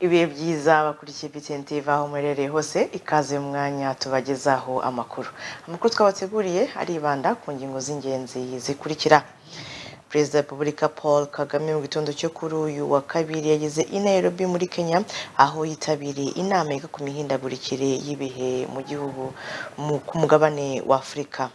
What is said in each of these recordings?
ibihe byiza bakurikiye BTN TV aho muherereye hose ikaze mu mwanya tubagezaho amakuru amakuru twabateguriye aribanda ku ngingo z'ingenzi zikurikira perezida wa repubulika paul kagame mu gitondo cyo kuri uyu wa kabiri yageze i nairobi muri kenya aho yitabiriye inama yiga ku mihindagurikire y'ibihe mu gihugu mu- ku mugabane wa afurika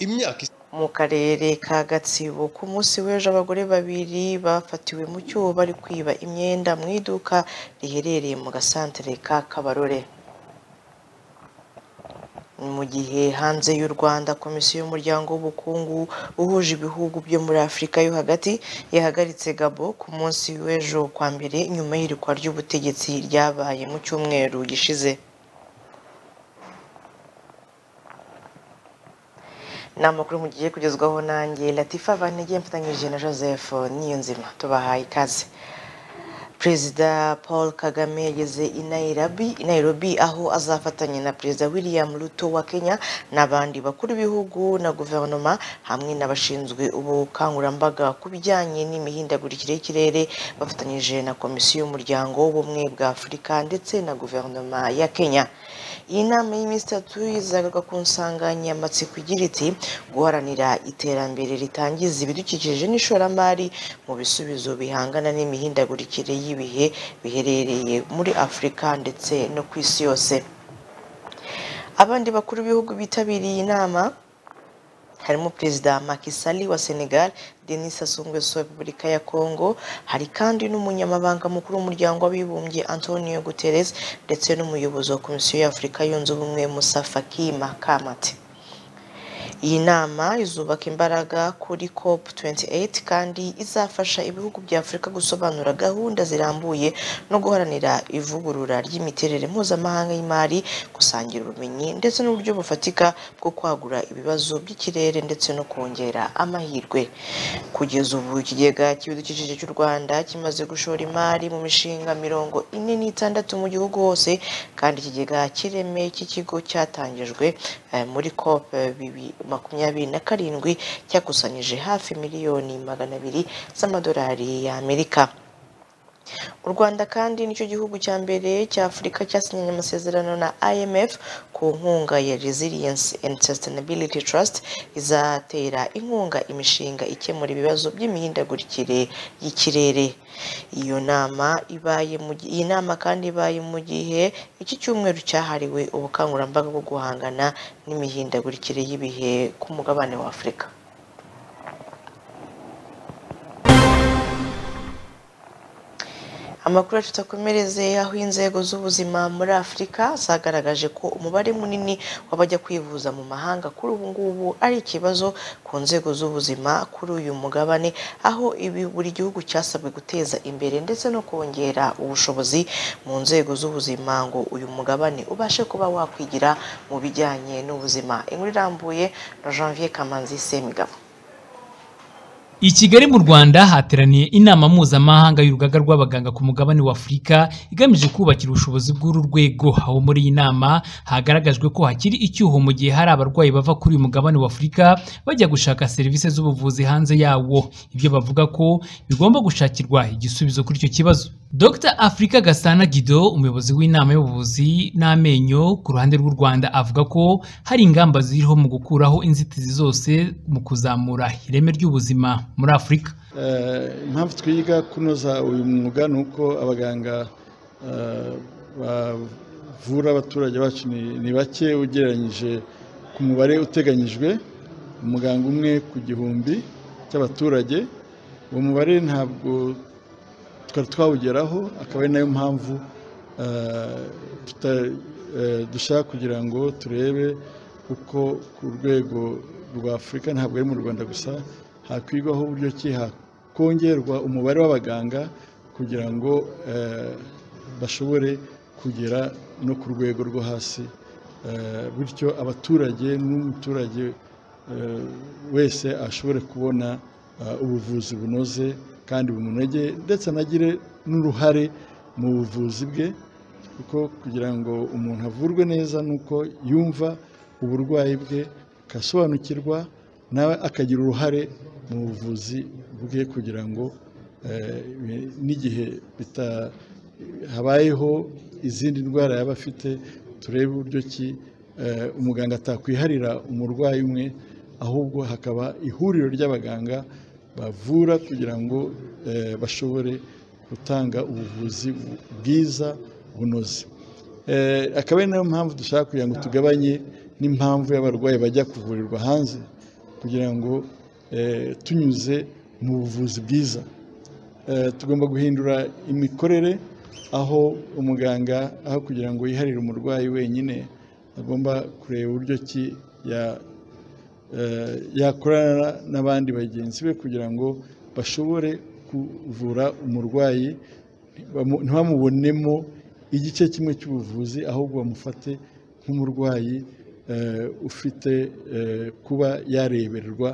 imyaka mu karere ka gatsibo ku munsi w'ejo abagore babiri bafatiwe mu cyuho bari kwiba imyenda mu iduka riherereye mu gasantere ka kabarore Ni mu gihe hanze y'u rwanda komisiyo y'umuryango w'ubukungu uhuje ibihugu byo muri afurika yo hagati yahagaritse gabo ku munsi w'ejo kwa mbere nyuma y'irikwa ry'ubutegetsi ryabaye mu cyumweru gishize ni amakuru mugiye kugezwaho nanjye latifa vanege mfatanyije na joseph niyonzima tubahaye ikaze perezida paul kagame yageze i nairobi, i nairobi aho azafatanya na perezida william ruto wa kenya n'abandi bakuru b'ibihugu na guverinoma hamwe n'abashinzwe ubukangurambaga ku bijyanye n'imihindagurikire y'ikirere bafatanyije na komisiyo y'umuryango w'ubumwe bwa afurika ndetse na guverinoma ya kenya iyi nama y'iminsi itatu izagaruka ku nsanganyamatsiko igira iti guharanira iterambere ritangiza ibidukikije n'ishoramari mu bisubizo bihangana n'imihindagurikire y'ibihe biherereye muri afurika ndetse no ku isi yose abandi bakuru b'ibihugu bitabiriye inama harimo perezida Macky Sall wa Senegal Denis Sassou Nguesso wa Repubulika ya Congo hari kandi n'umunyamabanga mukuru w'umuryango w'abibumbye Antonio Guterres ndetse n'umuyobozi wa Komisiyo y'Afurika yunze ubumwe Musa Faki Mahamat iyi nama izubaka imbaraga kuri cop 28 kandi izafasha ibihugu bya afurika gusobanura gahunda zirambuye no guharanira ivugurura ry'imiterere mpuzamahanga y'imari gusangira ubumenyi ndetse n'uburyo bufatika bwo kwagura ibibazo by'ikirere ndetse no kongera amahirwe kugeza ubu ikigega cy'ibidukikije cy'u rwanda kimaze gushora imari mu mishinga mirongo ine n'itandatu mu gihugu hose kandi ikigega cy'ireme cy'ikigo cyatangijwe eh, muri cop bibi- makumyabiri na karindwi cyakusanyije hafi miliyoni magana abiri z'amadolari y'amerika u rwanda kandi nicyo gihugu cya mbere cya afurika cyasinyanye amasezerano na imf ku nkunga ya resilience and sustainability trust izatera inkunga imishinga ikemura ibibazo by'imihindagurikire y'ikirere iyo nama ibaye mu gi- iyi nama kandi ibaye mu gihe iki cyumweru cyahariwe ubukangurambaga bwo guhangana n'imihindagurikire y'ibihe ku mugabane wa afurika amakuru yacu tukomereze aho inzego z'ubuzima muri afurika zagaragaje ko umubare munini w'abajya kwivuza mu mahanga kuri ubu ngubu ari ikibazo ku nzego z'ubuzima kuri uyu mugabane aho ibi buri gihugu cyasabwe guteza imbere ndetse no kongera ubushobozi mu nzego z'ubuzima ngo uyu mugabane ubashe kuba wakwigira mu bijyanye n'ubuzima inkuru irambuye na janvier kamanzi semigabo I Kigali mu Rwanda hateraniye inama mpuzamahanga y'urugaga rw'abaganga ku mugabane wa Afurika igamije kubakira ubushobozi bw'uru rwego aho muri iyi nama hagaragajwe ko hakiri icyuho mu gihe hari abarwayi bava kuri uyu mugabane wa Afurika bajya gushaka serivisi z'ubuvuzi hanze yawo ibyo bavuga ko bigomba gushakirwa igisubizo kuri icyo kibazo Dr Afrika Gasana Guido umuyobozi w'inama y'ubuvuzi n'amenyo ku ruhande rw'u Rwanda avuga ko hari ingamba ziriho mu gukuraho inzitizi zose mu kuzamura ireme ry'ubuzima muri Afurika Eh, impamvu twiga kunoza uyu mwuga ni uko abaganga eh, bavura abaturage bacu ni ni bake ugereranyije ku mubare uteganyijwe umuganga umwe ku gihumbi cy'abaturage uwo mubare ntabwo twari twawugeraho akaba ari nayo mpamvu eh, tuta- eh, dushaka kugira ngo turebe uko ku rwego rwa afurika ntabwo ari mu rwanda gusa hakwigwaho uburyo ki hakongerwa umubare w'abaganga kugira ngo eh, bashobore kugera no ku rwego rwo hasi Eh, bityo abaturage n'umuturage eh, wese ashobore kubona eh, ubuvuzi bunoze kandi bumunogeye ndetse anagire n'uruhare mu buvuzi bwe kuko kugira ngo umuntu avurwe neza ni uko yumva uburwayi bwe agasobanukirwa nawe akagira uruhare mu buvuzi bwe kugira ngo n'igihe habayeho izindi ndwara yaba afite turebe uburyo ki umuganga atakwiharira umurwayi umwe ahubwo hakaba ihuriro ry'abaganga bavura kugira ngo bashobore gutanga ubuvuzi bwiza bunoze akaba ari nayo mpamvu dushaka kugira ngo tugabanye n'impamvu y'abarwayi bajya kuvurirwa hanze kugira ngo tunyuze mu buvuzi bwiza tugomba guhindura imikorere aho umuganga aho kugira ngo yiharire umurwayi wenyine agomba kureba uburyo ki yakorana n'abandi bagenzi be kugira ngo bashobore kuvura umurwayi ntibamubonemo igice kimwe cy'ubuvuzi ahubwo bamufate nk'umurwayi ufite kuba yarebererwa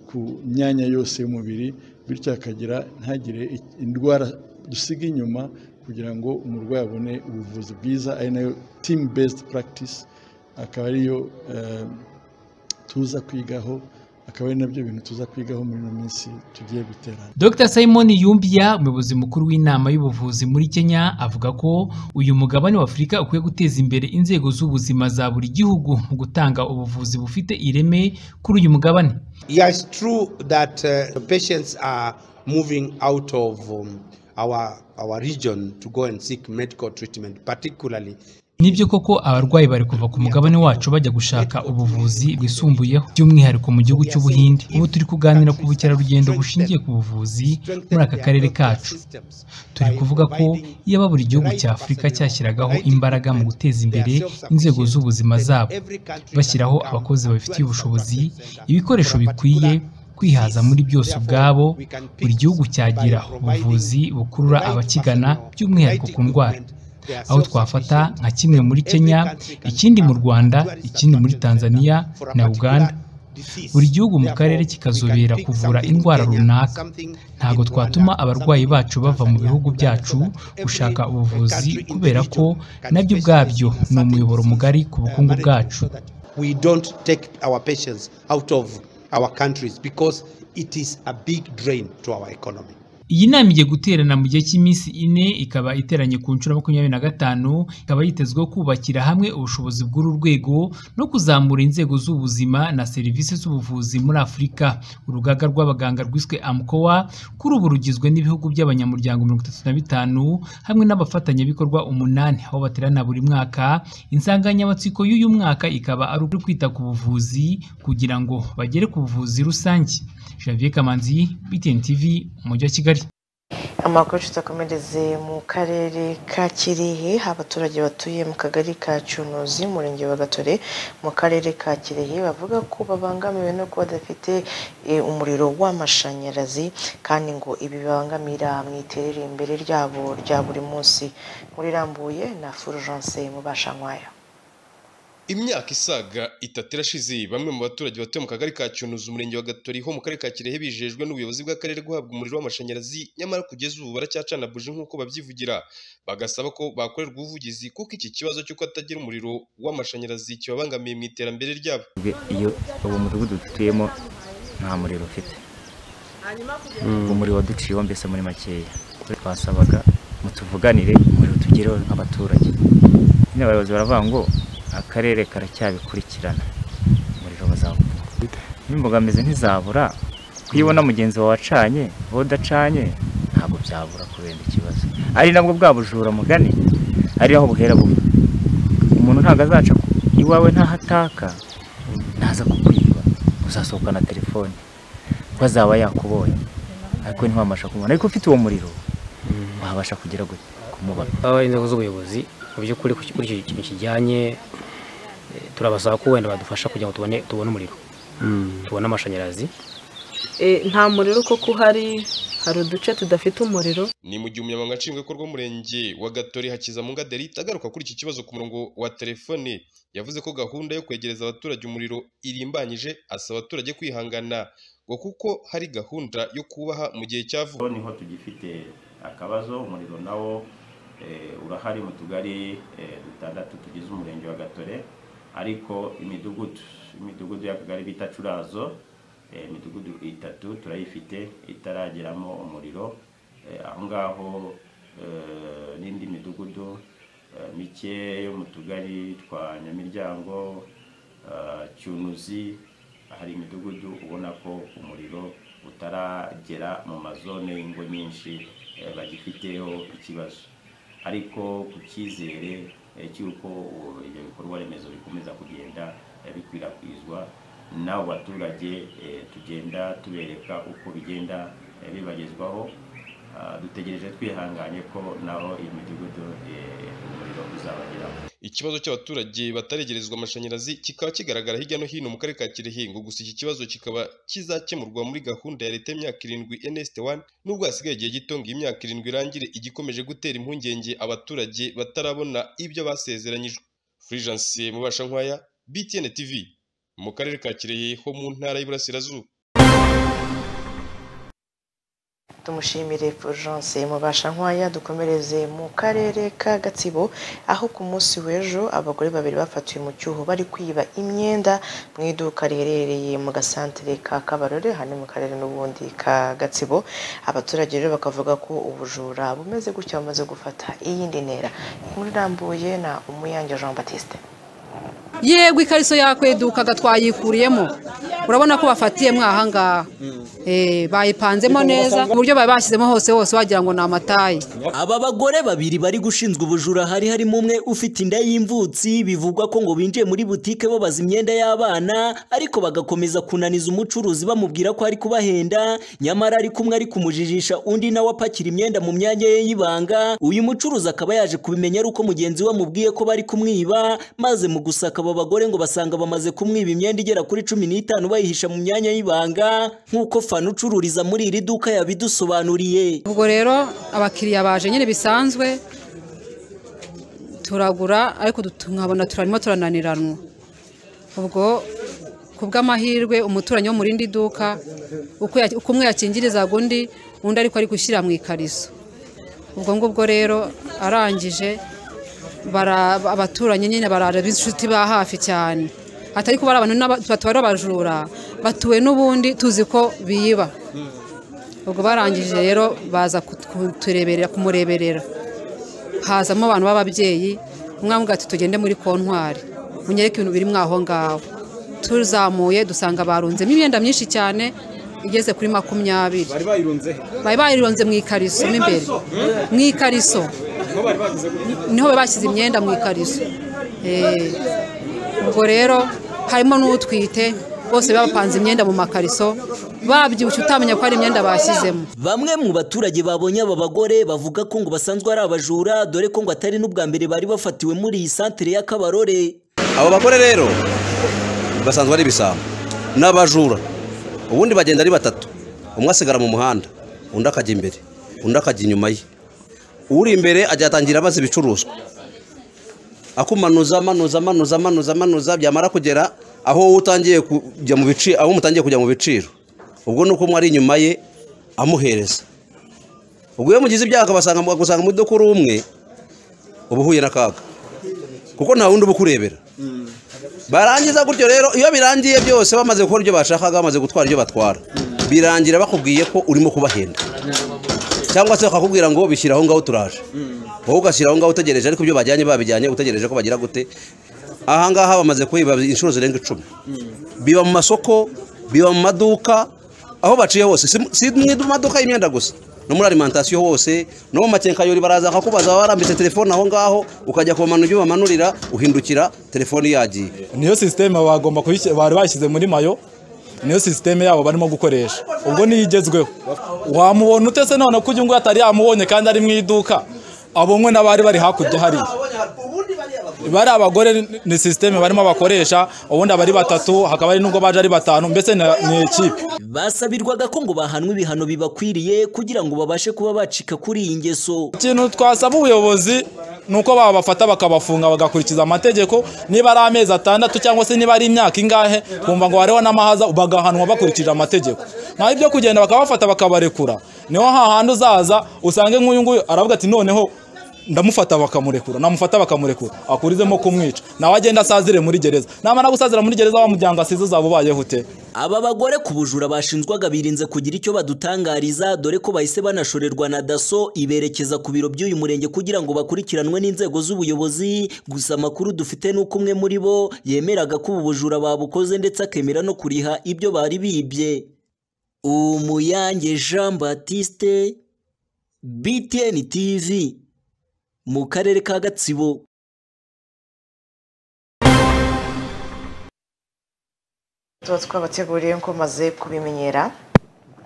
ku myanya yose y'umubiri bityo akagira ntagire indwara dusiga inyuma kugira ngo umurwayi abone ubuvuzi bwiza ari nayo timu besiti puragitisi akaba ariyo tuza kwigaho akaba ari nabyo bintu tuza kwigaho muri ino minsi tugiye guterana dr simon yumbiya umuyobozi mukuru w'inama y'ubuvuzi muri kenya avuga ko uyu mugabane w'afurika ukwiye guteza imbere inzego z'ubuzima za buri gihugu mu gutanga ubuvuzi bufite ireme kuri uyu mugabane yes true that uh, patients are moving out of um, our our region to go and seek medical treatment particularly nibyo koko abarwayi bari kuva ku mugabane wacu bajya gushaka ubuvuzi bwisumbuyeho by'umwihariko mu gihugu cy'ubuhinde ubu turi kuganira ku bukerarugendo bushingiye ku buvuzi muri aka karere kacu turi kuvuga ko yaba buri gihugu cya afurika cyashyiragaho imbaraga mu guteza imbere inzego z'ubuzima zabo bashyiraho abakozi babifitiye ubushobozi ibikoresho bikwiye kwihaza muri byose ubwabo buri gihugu cyagira ubuvuzi bukurura abakigana by'umwihariko ku ndwara aho twafata nka kimwe muri kenya ikindi mu rwanda ikindi muri tanzania na uganda buri gihugu mu karere kikazobera kuvura indwara runaka ntabwo twatuma abarwayi bacu bava mu bihugu byacu gushaka ubuvuzi kubera ko nabyo ubwabyo ni umuyoboro mugari ku bukungu bwacu iyi nama igiye guterana mu gihe cy'iminsi ine ikaba iteranye ku nshuro makumyabiri na gatanu ikaba yitezweho kubakira hamwe ubushobozi bw'uru rwego no kuzamura inzego z'ubuzima na serivisi z'ubuvuzi muri afurika urugaga rw'abaganga rwiswe amkowa kuri ubu rugizwe n'ibihugu by'abanyamuryango mirongo itatu na bitanu hamwe n'abafatanyabikorwa umunani aho baterana buri mwaka insanganyamatsiko y'uyu mwaka ikaba ari uko kwita ku buvuzi kugira ngo bagere ku buvuzi rusange javier kamanzi btn tv umujyi wa kigali amakuru tutakomereze mu karere ka kirehe abaturage batuye mu kagari ka cunuzi umurenge wa gatore mu karere ka kirehe bavuga ko babangamiwe no kuba badafite umuriro w'amashanyarazi kandi ngo ibi bibangamira mu iterambere ryabo rya buri munsi muri rambuye na fulgence mubashankwayo imyaka isaga itatu irashize bamwe mu baturage batuye mu kagari ka cyunuza umurenge wa gatoriho mu karere ka kirehe bijejwe n'ubuyobozi bw'akarere guhabwa umuriro w'amashanyarazi nyamara kugeza ubu baracyacana buji nk'uko babyivugira bagasaba ko bakorerwa ubuvugizi kuko iki kibazo cy'uko atagira umuriro w'amashanyarazi kibabangamiye mu iterambere ryabo iyo uwo mudugudu dutuyemo nta muriro ufite umuriro waduciyeho mbese muri makeya twasabaga mutuvuganire umuriro tugereho nk'abaturage nyine abayobozi baravuga ngo akarere karacyabikurikirana umuriro bazawubona n'imbogamizi ntizabura kuyibona mugenzi wawe wacanye wowe udacanye ntabwo byabura kubera ikibazo ari nabwo bwa bujura mugani ari aho buhera buba umuntu ntabwo azaca iwawe ntahataka ntaza kukwiba uzasohoka na telefone kuko azaba yakubonye ariko ntiwabasha kumubona ariko ufite uwo muriro wabasha kugera kumubona abaye inzego z'ubuyobozi mu by'ukuri kuri icyo kintu kijyanye turabasaba ko wenda badufasha kugira ngo tubone tubone umuriro tubone amashanyarazi nta muriro kuko uhari hari uduce tudafite umuriro ni mu gihe umunyamabanga nshingwabikorwa w'umurenge wa gatori hakizamunga delita agaruka kuri iki kibazo ku murongo wa telefone yavuze ko gahunda yo kwegereza abaturage umuriro irimbanyije asaba abaturage kwihangana ngo kuko hari gahunda yo kubaha mu gihe cya vuba niho tugifite akabazo umuriro nawo urahari mu tugari dutandatu tugize umurenge wa gatore ariko imidugudu imidugudu y'akagari bita curazo eh, imidugudu itatu turayifite itarageramo umuriro Eh, aho ngaho eh, n'indi midugudu eh, mike yo mu tugari twa nyamiryango eh, cyunuzi hari imidugudu ubona ko umuriro utaragera mu mazone y'ingo nyinshi eh, bagifiteho ikibazo ariko ku cyizere eh, cy'uko ubu ibyo bikorwa remezo bikomeza kugenda eh, bikwirakwizwa n'abo baturage eh, tugenda tubereka uko bigenda eh, bibagezwaho Ah, dutegereje twihanganye ko naho iyi midugudu eh, umuriro uzabageraho ikibazo cy'abaturage bataregerezwa amashanyarazi kikaba kigaragara hirya no hino mu karere ka Kirehe ngo gusa iki kibazo kikaba kizakemurwa muri gahunda ya leta y'imyaka irindwi NST 1 nubwo hasigaye igihe gito ngo iyi myaka irindwi irangire igikomeje gutera impungenge abaturage batarabona ibyo basezeranyijwe Fulgence Mubasha Nkwaya BTN TV mu karere ka Kirehe ho mu ntara y'Iburasirazuba tumushimire Fulgence mubasha nkwaya dukomereze mu karere ka gatsibo aho ku munsi w'ejo abagore babiri bafatiwe mu cyuho bari kwiba imyenda mu iduka riherereye mu gasantere ka kabarore hano mu karere n'ubundi ka gatsibo abaturage rero bakavuga ko ubujura bumeze gutya bamaze gufata iyindi ntera inkuru irambuye na umuyange jean batiste yego ikariso yakwedukaga twayikuriyemo urabona ko bafatiyemo ahangaha Eh, bayipanzemo neza ku buryo bari bashyizemo hose hose wagira ngo ni amatayi Aba bagore babiri bari gushinzwe ubujura hari harimo umwe ufite inda y'imvutsi bivugwa ko ngo binjiye muri butike babaza imyenda y'abana ariko bagakomeza kunaniza umucuruzi bamubwira ko ari kubahenda nyamara ari kumwe ari kumujijisha undi nawe apakira imyenda mu myanya ye y'ibanga uyu mucuruzi akaba yaje kubimenya ari uko mugenzi we amubwiye ko bari kumwiba maze mu gusaka aba bagore ngo basanga bamaze kumwiba imyenda igera kuri cumi n'itanu bayihisha mu myanya y'ibanga nk'uko fana ucururiza muri iri duka yabidusobanuriye ubwo rero abakiriya baje nyine bisanzwe turagura ariko dutu- nkabona turarimo turananiranwa ubwo ku bw'amahirwe umuturanyi wo mu rindi duka uko ya- uko umwe yakingirizaga undi undi ariko ari gushyira mu ikariso ubwo ngubwo rero arangije bara- abaturanyi nyine barara b'inshuti ba hafi cyane atari kuba ari abantu n'aba- batuwe ari abajura batuwe n'ubundi tuzi ko biba ubwo barangije rero baza kut- kutureberera kumureberera hazamo abantu b'ababyeyi umwe aramubwira ati tugende muri kontwari munyereke ibintu biri mwaho ngaho tuzamuye dusanga barunzemo imyenda myinshi cyane igeze kuri makumyabiri bari bayirunze he bari bayironze mu ikariso mo imbere mu ikariso niho bari bagize gute niho bari bashyize imyenda mu ikariso Eh, ubwo rero harimo n'utwite bose bapanze imyenda mu makariso babyibushye utamenya ko ari imyenda bashyizemo Bamwe mu baturage babonye aba bagore bavuga ko ngo basanzwe ari abajura dore ko ngo atari n'ubwa mbere bari bafatiwe muri iyi santere y'akabarore abo bagore rero basanzwe ari ibisambo ni abajura ubundi bagenda ari batatu umwe asigara mu muhanda undi akajya imbere undi akajya inyuma ye uri imbere ajya atangira abaza ibicuruzwa akumanuza amanuza amanuza amanuza amanuza byamara kugera aho wowe utangiye kujya mu biciro aho mutangiye kujya mu biciro ubwo ni uko umwe ari inyuma ye amuhereza ubwo iyo mugize ibyaha akabasanga akagusanga mu iduka uri umwe uba uhuye n'akaga kuko nta wundi uba ukurebera barangiza gutyo rero iyo birangiye byose bamaze gukora ibyo bashakaga bamaze gutwara ibyo batwara birangira bakubwiye ko urimo kubahenda cyangwa se bakakubwira ngo bishyira aho ngaho turaje wowe ugashyira aho ngaho utegereje ariko ibyo bajyanye babijyanye utegereje ko bagira gute aha ngaha bamaze kubiba inshuro zirenga icumi biba mu masoko biba mu maduka aho baciye hose si si mu idu- maduka y'imyenda gusa no muri alimentation hose no mu makenkayori baraza bakakubaza waba warambitse telefone aho ngaho ukajya kumanura ibyo bamanurira uhindukira telefone yagiye niyo sisiteme bagomba kuyishyi- bari bashyize muri mayo niyo sisiteme yabo barimo gukoresha ubwo niyo igezweho wamubona utese none ko uyu nguyu atari yamubonye kandi ari mu iduka abonwe n'abari bari hakurya hariya bari abagore ni sisiteme barimo bakoresha ubundi abari batatu hakaba hari n'ubwo baje ari batanu mbese ni ni ikipe basabirwaga ko ngo bahanwe ibihano bibakwiriye kugira ngo babashe kuba bacika kuri iyi ngeso ikintu twasaba ubuyobozi ni uko babafata bakabafunga bagakurikiza amategeko niba ari amezi atandatu cyangwa se niba ari imyaka ingahe kumva ngo hariho n'amahaza bagahanwa bakurikije amategeko naho ibyo kugenda bakabafata bakabarekura niho hahandi uzaza usange nk'uyu nguyu aravuga ati noneho ndamufata bakamurekura namufata bakamurekura akurizemo kumwica nawe agenda asazire muri gereza namara gusazira muri gereza wa muryango asize uzaba ubayeho ute aba bagore ku bujura bashinjwaga birinze kugira icyo badutangariza dore ko bahise banashorerwa na daso iberekeza ku biro by'uyu murenge kugira ngo bakurikiranwe n'inzego z'ubuyobozi gusa amakuru dufite ni uko umwe muri bo yemeraga ko ubu bujura babukoze ndetse akemera no kuriha ibyo bari bibye umuyange jean batiste btn tv mu karere ka gatsibo tuba twabateguriye ko maze kubimenyera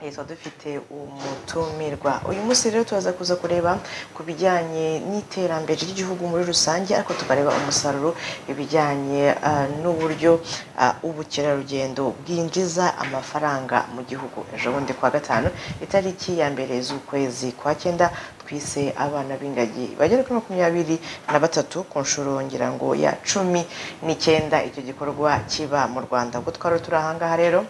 Eh, tuba dufite umutumirwa uyu munsi rero turaza kuza kureba ku bijyanye n'iterambere ry'igihugu muri rusange ariko tukareba umusaruro ibijyanye ah, n'uburyo ah, ubukerarugendo bwinjiza amafaranga mu gihugu ejo bundi kuwa gatanu itariki ya mbere z'ukwezi kwa cyenda twise abana b'ingagi bagera kuri makumyabiri na batatu ku nshuro ngira ngo ya cumi n'icyenda icyo gikorwa kiba mu rwanda ubwo twari turi ahangaha rero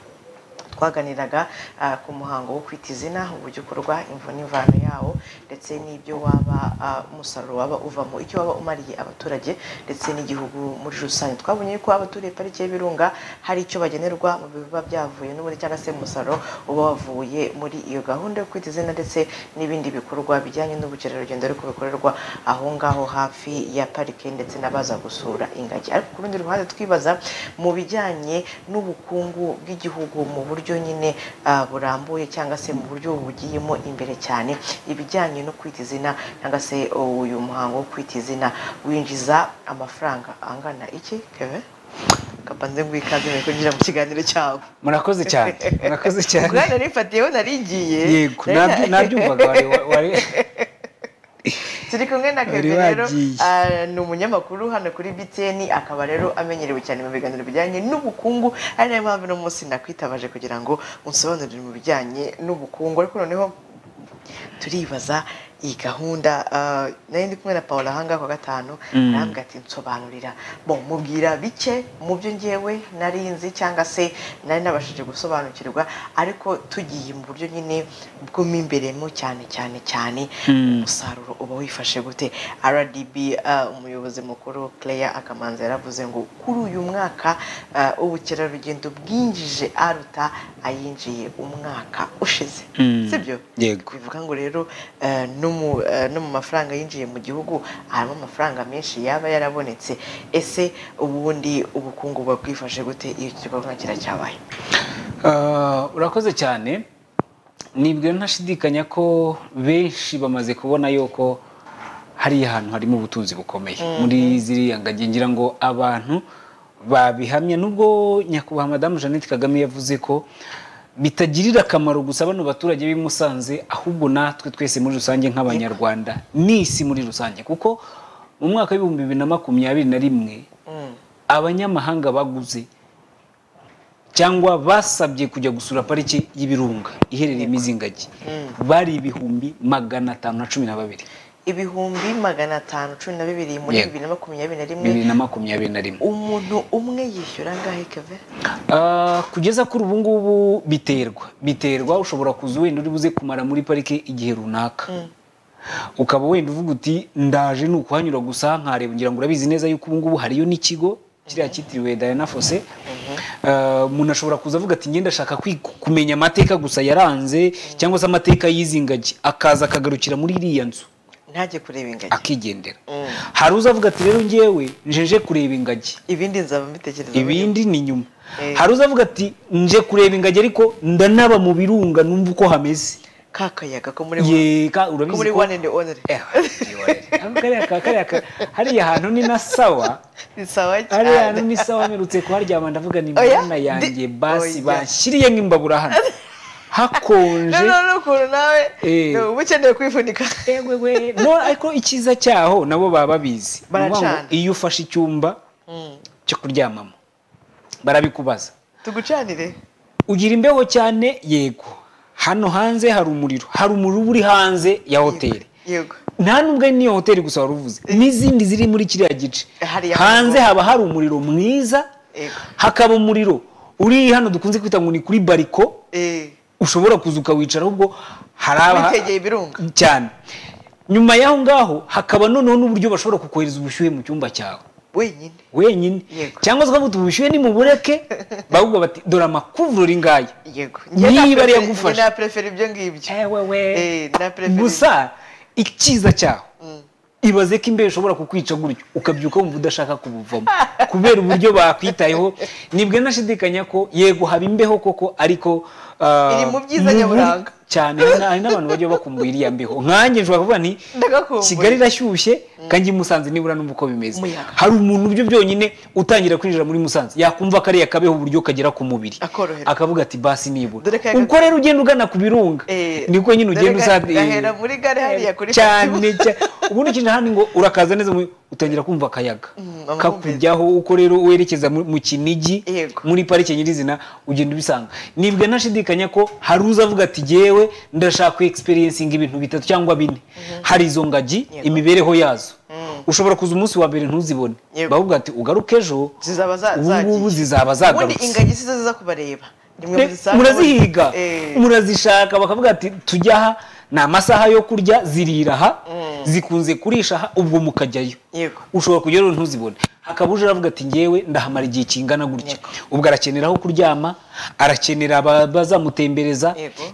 twaganiraga ah, ku muhango wo kwita izina uburyo ukorwa imvo n'imvano yawo ndetse n'ibyo waba ah, umusaruro waba uvamo icyo waba umariye abaturage ndetse n'igihugu muri rusange twabonye ko abaturiye pariki y'ibirunga hari icyo bagenerwa mu biba byavuye n'ubundi cyangwa se umusaruro uba wavuye muri iyo gahunda yo kwita izina ndetse n'ibindi bikorwa bijyanye n'ubukerarugendo ariko bikorerwa aho ngaho hafi ya parike ndetse n'abaza gusura ingagi ariko ku rundi ruhande twibaza mu bijyanye n'ubukungu bw'igihugu mu buryo nyine ah, burambuye cyangwa se mu buryo bugiyemo imbere cyane ibijyanye no kwita izina cyangwa se uyu muhango wo kwita izina winjiza amafaranga angana iki keve kapanze ngwikaze mbere kugira mu kiganiro cyawe murakoze cyane murakoze cyane bwana nifatiyeho narigiye yego nabyo- Nari- nabyumvaga wari wari turi kumwe na Wari kevin rero wagiye. ah, ni umunyamakuru hano kuri btn akaba rero amenyerewe cyane mu biganiro bijyanye n'ubukungu ari nayo mpamvu uno munsi nakwitabaje kugira ngo unsobanurire mu bijyanye n'ubukungu ariko noneho turibaza iyi gahunda ah, nari ndi kumwe na paul ahangaha kwa gatanu Mm. arambwira ati nsobanurira bo mubwira bike mu byo ngewe nari nzi cyangwa se nari nabashije gusobanukirwa ariko tugiye mu buryo nyine bwo mo imberemo cyane cyane cyane Mm. umusaruro uba wifashe gute rdb ah, umuyobozi mukuru claire akamanza yaravuze ngo kuri uyu mwaka ah, ubukerarugendo bwinjije aruta ayinjiye umwaka ushize Mm. sibyo Yego. bivuga ngo rero eh, no mu eh, no mu mafaranga yinjiye mu gihugu harimo amafaranga menshi yaba yarabonetse ese ubundi ubukungu buba bwifashe gute iyo iki gikorwa kiracyabaye Ah, urakoze cyane nibwira ntashidikanya ko benshi bamaze kubona yuko hariya hantu harimo ubutunzi bukomeye Mhm. muri ziriya ngagi ngira ngo abantu babihamya nubwo nyakubahwa madamu jeannette kagame yavuze ko bitagirira akamaro gusa bano baturage b'i Musanze ahubwo natwe twese muri rusange nk'abanyarwanda n'isi muri rusange kuko mu mwaka w'ibihumbi bibiri na makumyabiri na rimwe abanyamahanga baguze cyangwa basabye kujya gusura pariki y'ibirunga iherereye imizingagi bari ibihumbi magana atanu na cumi na babiri ibihumbi magana atanu cumi na bibiri muri Yego. bibiri na makumyabiri na rimwe bibiri na makumyabiri na rimwe umuntu umwe yishyura angahe keve Ah, kugeza kuri ubu ngubu biterwa biterwa ushobora kuza wenda uri buze kumara muri parike igihe runaka ukaba wenda uvuga uti ndaje ni ukuhanyura gusa nkareba ngira ngo urabizi neza yuko ubu ngubu hariyo n'ikigo kiriya cyitiriwe Diana Fossey Ah, umuntu ashobora kuza avuga ati ngenda ashaka kwi- kumenya amateka gusa yaranze cyangwa se amateka y'izi ngagi akaza akagarukira muri iriya nzu ntajye kureba ingagi akigendera hari uzavuga ati rero njyewe njeje kureba ingagi ibindi nzaba mbitekereza ibindi ni nyuma hari uzavuga ati nje kureba ingagi ariko ndanaba mu birunga numva uko hameze ka kayaga ko muri Ye, ka- ko urabizi muri ko one and only Ako kariya ka- kariya ka- hariya hantu ni na sawa ni sawa cyane hariya hantu ni sawa mperutse kuharyama ndavuga ni Oya, mana yanjye basi oya. banshyiriye nk'imbabura hano hakonje noneho n'ukuntu nawe Eh. ni uba ukeneye kwifunika no ariko icyiza cyaho nabo baba babizi Ni ukuvuga ngo Baracana. iyo ufashe icyumba Mm. cyo kuryamamo barabikubaza tugucanire ugira imbeho cyane yego hano hanze hari umuriro hari umuriro uba uri hanze ya hoteli yego nta n'ubwo ari n'iyo hoteli gusa wari uvuze n'izindi ziri muri kiriya gice Hariya hanze hanze. haba hari umuriro mwiza Yego. hakaba umuriro uri hano dukunze kwita ngo ni kuri bariko ushobora kuza ukawicara ahubwo hari aba- witegeye ibirunga cyane nyuma y'aho ngaho hakaba noneho n'uburyo bashobora kukohereza ubushyuhe mu cyumba cyawe wenyine wenyine cyangwa se ukavuga ubushyuhe nimubureke bavuga bati dore amakuvurori ngaya yego niba ari yagufasha prefera ibyo ngibyo gusa icyiza cyaho ibaze ko imbeho ishobora kukwica gutyo ukabyuka wumva udashaka kubuvamo kubera uburyo bakwitayeho nibwe nashidikanya ko yego haba imbeho koko ariko ah, Iri mu byiza mu bubi nyaburanga. cyane hari na- hari n'abantu bajya bakumbuye iriya mbeho nkanjye nshobora kuvuga nti Ndagakumbuye. kigali irashyushye kandi musanze nibura numva uko bimeze Umuyaga. hari umuntu byo byonyine utangira kwinjira muri musanze yakumva kariya kabeho uburyo kagera ku mubiri akoroherwa akavuga ati basi nibura Dore kayaga- ubwo rero ugenda ugana ku birunga niko nyine ugenda usa- gahera muri gare hariya kuri cyane cyane ubundi ukina hano ngo urakaza neza mu- utangira kumva akayaga kakujyaho uko rero werekeza mu mu kinigi muri parike nyirizina ugenda ubisanga nibwe ntashidikanya ko hari uza avuga ati jyewe ndashaka kwexperiencinga ibintu bitatu cyangwa bine hari izo ngagi imibereho yazo ushobora kuza umunsi wa mbere ntuzibone bavuga ati ugaruke ejo zizaba za- ubu ngubu zizaba ubundi zagarutse ingagi sizo ziza kubareba Nimwe Pe- muzisanga murazihiga Eh. murazishaka bakavuga ati tujya aha ni amasaha yo kurya zirira aha zikunze kurisha aha ubwo mukajyayo yego ushobora kujyayo rero ntuzibone hakaba uje aravuga ati ngewe ndahamara igihe kingana gutya ubwo arakenera aho kuryama arakenera aba- bazamutembereza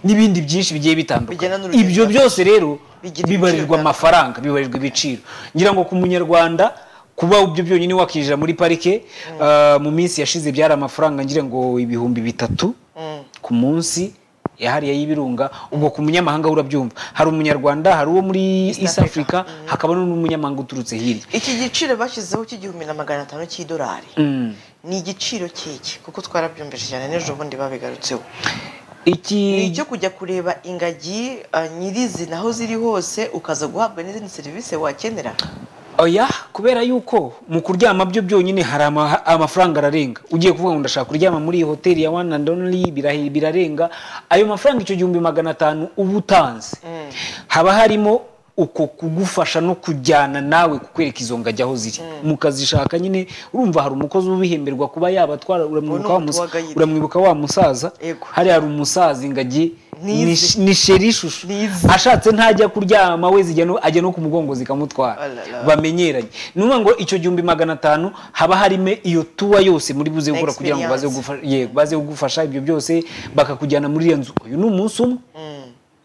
n'ibindi byinshi bigiye bitandukanye ibyo byose rero bibarirwa amafaranga bibarirwa ibiciro ngira ngo ku munyarwanda kuba ibyo byonyine wakinjira muri parike ah, mu minsi yashize byari amafaranga ngira ngo ibihumbi bitatu ku munsi yahariye y'ibirunga ubwo ku munyamahanga urabyumva hari umunyarwanda hari uwo muri east africa hakaba n'umunyamahanga uturutse hirya iki giciro bashyizeho cy'igihumbi na magana atanu cy'idolari Mm. ni igiciro kiki kuko twarabyumvise cyane n'ejo bundi babigarutseho iki ni icyo kujya kureba ingagi ah, nyirizina aho ziri hose ukaza guhabwa n'izindi serivisi wakenera oya kubera yuko mu kuryama byo byonyine hari ama- amafaranga ararenga ugiye kuvuga ngo ndashaka kuryama muri iyi hoteli ya one and only birahe- birarenga ayo mafaranga icyo gihumbi magana atanu uba utanze haba harimo uko kugufasha no kujyana nawe kukwereka izo ngajya aho ziri mukazishaka nyine urumva hari umukozi ubihemberwa kuba yabatwara uramwibuka wa musa- umutuwagayire. uramwibuka wa musaza hari hari umusaza ingagi Nizi. ni sh- ni sheri ishusho ashatse ntajya kuryama we zijya no- ajya no ku mugongo zikamutwara Alala. bamenyeranye ni ukuvuga ngo icyo gihumbi magana atanu haba harimo iyo tuwa yose muri buze gukora kugira ngo baze Experience. gufa- yego, baze kugufasha ibyo byose bakakujyana muri iyo nzu uyu ni umunsi umwe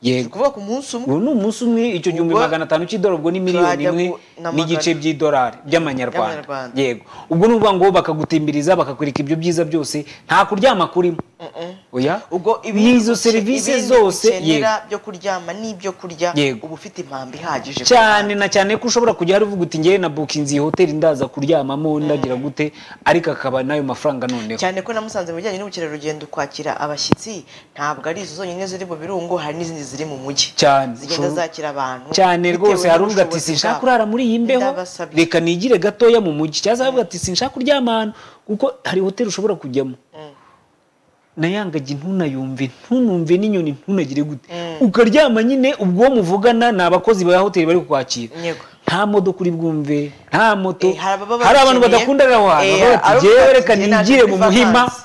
yego kuvuga ku munsi umwe uyu ni umunsi umwe icyo gihumbi Ubwo- magana atanu cy'idolari ubwo ni miliyoni Turajya imwe ku- na magana- n'igice by'idolari by'amanyarwanda Y'amanyarwanda. yego ubwo ni ukuvuga ngo bakagutembiriza bakakwereka ibyo byiza byose nta kuryama kurimo oya Ibindi n'izo uke- serivisi ibindi zose ukenera yego byo kuryama n'ibyo kurya Yego. uba ufite impamba ihagije cyane na cyane ko ushobora kujya hari uvuga uti ngewe na bukinzi iyi hoteli ndaza kuryamamo ndagira gute ariko akaba n'ayo mafaranga noneho cyane ko namusanze mu bijyanye n'ubukerarugendo kwakira abashyitsi ntabwo ari izo zonyine ziri mu birungo hari n'izindi ziri mu mujyi cyane zigenda zakira abantu cyane bitewe rwose hari uvuga ati n'ubushobozi sinshaka bwabo." kurara muri iyi mbeho reka nigire gatoya mu mujyi cyaza avuga ati sinshaka kuryama ahantu kuko hari hoteli ushobora kujyamo nayangagi ntunayumve ntunumve n'inyoni ntunagire gute ukaryama nyine ubwo muvugana ni abakozi ba hoteli bari kukwakira Yego. nta modoka uri bwumve nta moto ababa hari abantu babikeneye. badakundanira aho hantu Eh, bavuga ati "Jyewe hari uvuga ati, reka "Njye naje nigire muri mu muhima vacances."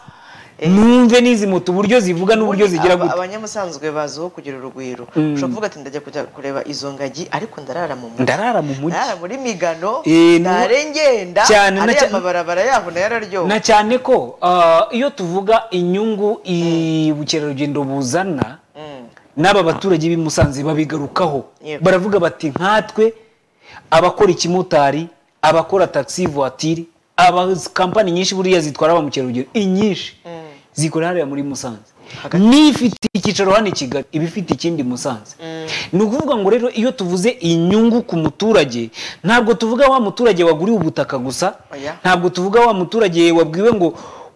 numve n'izi moto uburyo zivuga n'uburyo Ubundi zigira aba- gute abanyamusanzwe baziho kugira urugwiro Mm. ushobora kuvuga ati ndajya kujya kureba izo ngagi ariko ndarara mu mujyi ndarara mu mujyi ndarara muri migano Eh, ni- ndare ngenda Cyane, na ariya cya- mabarabara yaho nayo araryoha na cyane ko ah, iyo tuvuga inyungu i- ubukerarugendo buzana n'aba baturage b'i Musanze babigarukaho Yego. baravuga bati nkatwe abakora ikimotari abakora taxi voiture aba kampani nyinshi buriya zitwara ba mukerarugendo inyinshi zikora hariya muri Musanze n'ifite icyicaro hano i Kigali iba ifite ikindi i Musanze ni ukuvuga ngo rero iyo tuvuze inyungu ku muturage ntabwo tuvuga wa muturage waguriwe ubutaka gusa Oya. ntabwo tuvuga wa muturage wabwiwe ngo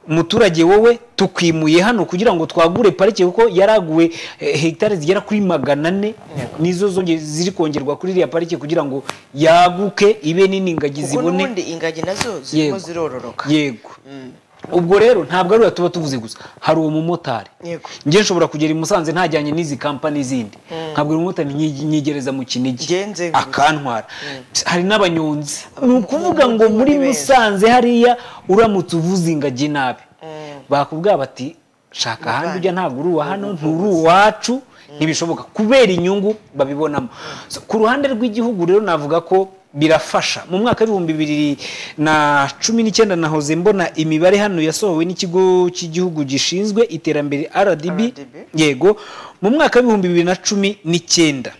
muturage wowe tukwimuye hano kugira ngo twagure parike kuko yaraguwe eh, hegitari zigera kuri magana ane nizo zonge- ziri kongerwa kuri iriya parike kugira ngo yaguke ibe nini ingagi kuko zibone n'ubundi ingagi nazo zirimo Yego. zirororoka yego ubwo rero ntabwo ari tuba tuvuze gusa hari uwo mumotari yego njye nshobora kugera i musanze ntajyanye n'izi kampani zindi Mm. nkabwira umumotari nyi- nyigereza mu kinigi nzenguruka. akantwara hari n'abanyonzi ni ukuvuga ngo muri musanze hariya uramutse uvuze ingagi nabi bakubwira bati shaka ahandi ujya ntabwo uri uwa hano nturi uwacu ntibishoboka kubera inyungu babibonamo So, ku ruhande rw'igihugu rero navuga ko birafasha mu mwaka w'ibihumbi bibiri na cumi n'icyenda nahoze mbona imibare hano yasohowe n'ikigo cy'igihugu gishinzwe iterambere RDB yego mu mwaka w'ibihumbi bibiri na cumi n'icyenda